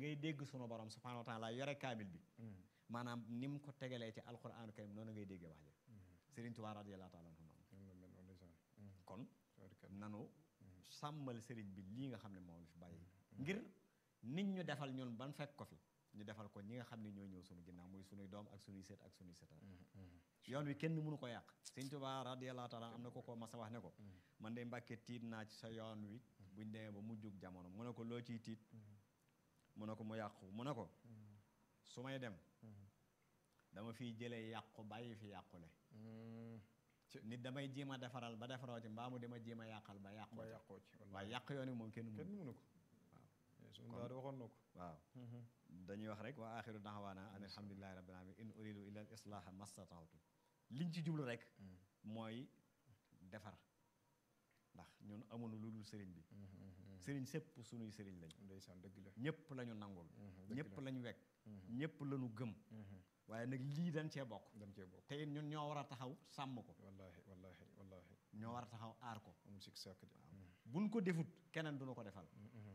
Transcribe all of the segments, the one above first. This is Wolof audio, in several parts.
ngay dégg sunu borom subhanahu wa taala yore kaamil bi maanaam ni mu ko tegalee ci alquranu karim noonu ngay déggee wax ja Sëriñ Tuubaa radiyallahu taala anhu noonu kon nanu sàmmal sëriñ bi lii nga xam ne moom la fi bàyyi ngir nit ñu defal ñun ban fekk ko fi ñu defal ko ñi nga xam ne ñoo ñëw sunu ginnaaw muy sunuy doom ak sunuy sët ak sunuy sëtaat yoon wi kenn mënu ko yàq Sëriñ Tuubaa radiyallahu taala am na ko ko mas a wax ne ko man de Mbàkke tiit naa ci sa yoon wi buñ demee ba mujjug jamono mu ne ko loo ciy tiit mu ne ko mu yàqu mu ne ko su may dem dama fiy jëlee yàqu bàyyi fi yàqule nit damay jéem a defaral ba defaroo ci mbaa mu dama jéem a yàqal ba yàqoo ci yàqoo ci waaye yàq yoon wi moom kenn kenn mënu mënu ko waaw suñu daal waxoon na ko waaw dañuy wax rek wa axiru daxawaana an alhamdulilahi rabbil alamin in uridu illa al islaha mastata'tu liñ ci jublu rek mooy defar ndax ñun amuñu lu dul sëriñ bi sëriñ sépp suñuy sëriñ lañ ndeysaan dëgg la ñëpp la ñu nangul dëgg ñëpp la. la ñu wekk ñëpp la ñu gëm waaye nag lii dañ cee bokk dañ cee bokk te it ñun ñoo war a taxaw sàmm ko wallaahi wallaahi wallaahi ñoo war a taxaw aar ko amul sikk sàkk de buñ ko defut keneen duñu ko defal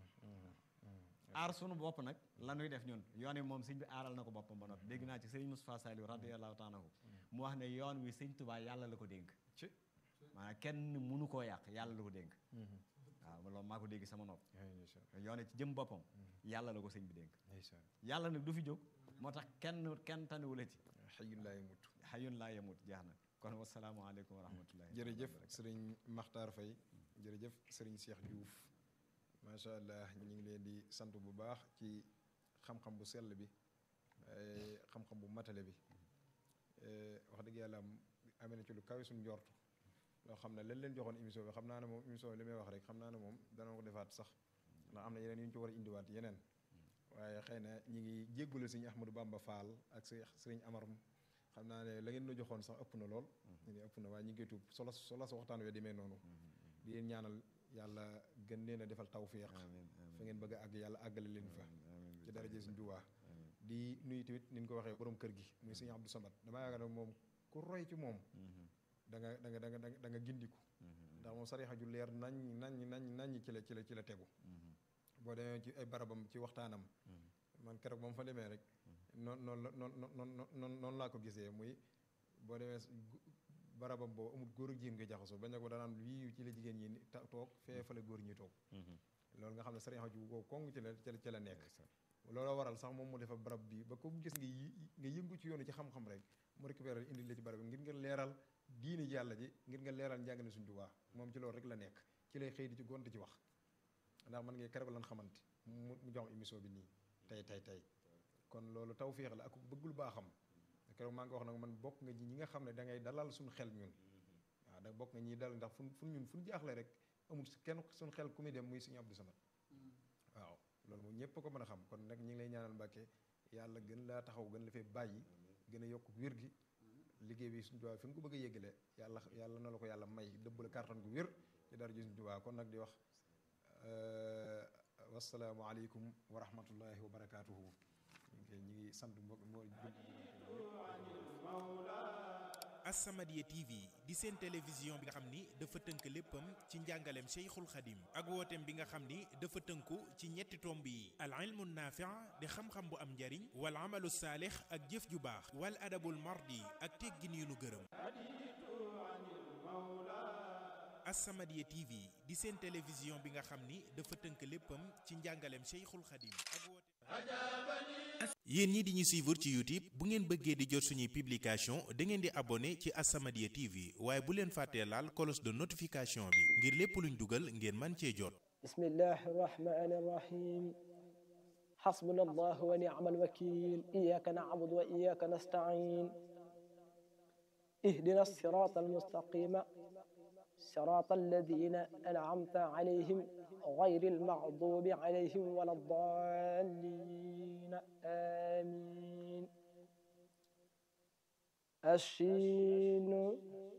aar sunu bopp nag la ñuy def ñun yoon wi moom sëñ bi aaral na ko boppam ba noppi dégg naa ci sëriñ Moustapha Saliou radiyallahu taala anhu mu wax ne yoon wi sëñ Tuubaa yàlla la ko dénk ci maanaam kenn mënu koo yàq yàlla la ko dénk waaw loolu maa ko dégg sama nopp ay ndeysaan yoon wi ci jëm boppam yàlla la ko sëñ bi dénk ndeysaan yàlla nag du fi jóg moo tax kenn kenn taniwula ci xëyun laay mut xayun laa yemut jeex na kon wasalaamaaleykum wa rahmatullahi jërëjëf sëriñ Makhtar Faye jërëjëf sëriñ Cheikh Diouf macha allah ñu ngi leen di sant bu baax ci xam-xam bu sell bi eh, xam-xam bu matale bi eh, wax dëgg yàlla am amee na ci lu kawe suñu njort loo xam ne lañ leen joxoon émission bi xam naa ne moom émission bi li may wax rek xam naa ne moom dana ko defaat sax ndax am na yeneen yu ñu ci war a indiwaat yeneen waaye xëy na ñi ngi jéggule sëriñ Ahmadou Bamba Fall ak sëriñ sëriñ Amar xam naa ne la ngeen la joxoon sax ëpp na lool ñu ngi ëpp na waaye ñu ngi koy tuub solo solo sa waxtaan wee demee noonu di leen ñaanal yàlla gën leen a defal tawfiq amiin fa ngeen bëgg a àgg yàlla àggale leen fa ci daraje suñu Tuubaa di nuyu tamit ni ñu ko waxee borom kër gi muy sëñ Abdou Samad damaa yaakaar ne moom ku roy ci moom da nga da nga da nga da nga gindiku ndax moom sarixa ju leer nañ nañ nañ nañ ci la ci la ci la tegu boo demee ci ay barabam ci waxtaanam man keroog moom fa demee rek noonu noonu la noonu noonu noonu noonu laa ko gisee muy boo demee barabam boobu amul góor ak jigéen nga jaxasoo bañ ne ko danaan wii ci la jigéen ñi ta toog fee fa la góor ñi toog loolu nga xam ne sarixa ju ko kong ci la ci la ci la nekk looloo waral sax moom mu defa barab bi ba ko gis nga yi nga yëngu ci yoonu ci xam-xam rek mu récupéré indi la ci barab bi ngir nga leeral diini ji yàlla ji ngir nga leeral njàngale suñu Tuubaa moom ci loolu rek la nekk ci lay xëy di ci gont ci wax ndax man ngay keroog lan xamante mu mu jox émission bi nii tey tey tey kon loolu tawféex la ak bëggul baaxam keroog maa ngi wax nag man bokk nga ñi nga xam ne da ngay dalal suñu xel ñun waaw da bokk nga ñiy dalal ndax fu fu ñun fu ñu jaaxle rek amul kenn suñu xel ku muy dem muy suñu Abdou Samad waaw loolu moom ñëpp ko mën a xam kon nag ñi ngi lay ñaanal Mbàkke yàlla gën laa taxaw gën la fee bàyyi gën a yokk wér gi liggéey bi suñu Tuubaa fi nga ko bëgg a yéggale yàlla yàlla na la ko yàlla may dëbb la kàttan gu wér ci dara ji suñu Tuubaa kon nag di wax wasalaamu aleykum wa rahmatullahi wa barakaatuhu ñu ngi ñi ngi sant mbokk moo As-Samadiyya TV di seen télévision bi nga xam ni dafa tënk léppam ci njàngaleem Cheikhul Khadim ak wooteem bi nga xam ni dafa tënku ci ñetti tomb yi al ilmu naafi' di xam-xam bu am njariñ wal amalu saalix ak jëf ju baax wal adabul mardi ak teggin yu nu gërëm As-Samadiyya TV di seen télévision bi nga xam ni dafa tënk léppam ci njàngaleem Cheikhul Khadim ak woote yéen ñi di ñu suivre ci YouTube bu ngeen bëggee di jot suñuy publication da ngeen di abonné ci As-Samadiyya TV waaye bu leen fàttee laal cloche de notification bi ngir lépp luñ dugal ngeen man cee jot بسم الله الرحمن الرحيم حسبنا الله ونعم الوكيل إياك نعبد وإياك نستعين اهدنا الصراط المستقيم صراط الذين أنعمت عليهم غير المغضوب عليهم ولا الضالين آمين الشين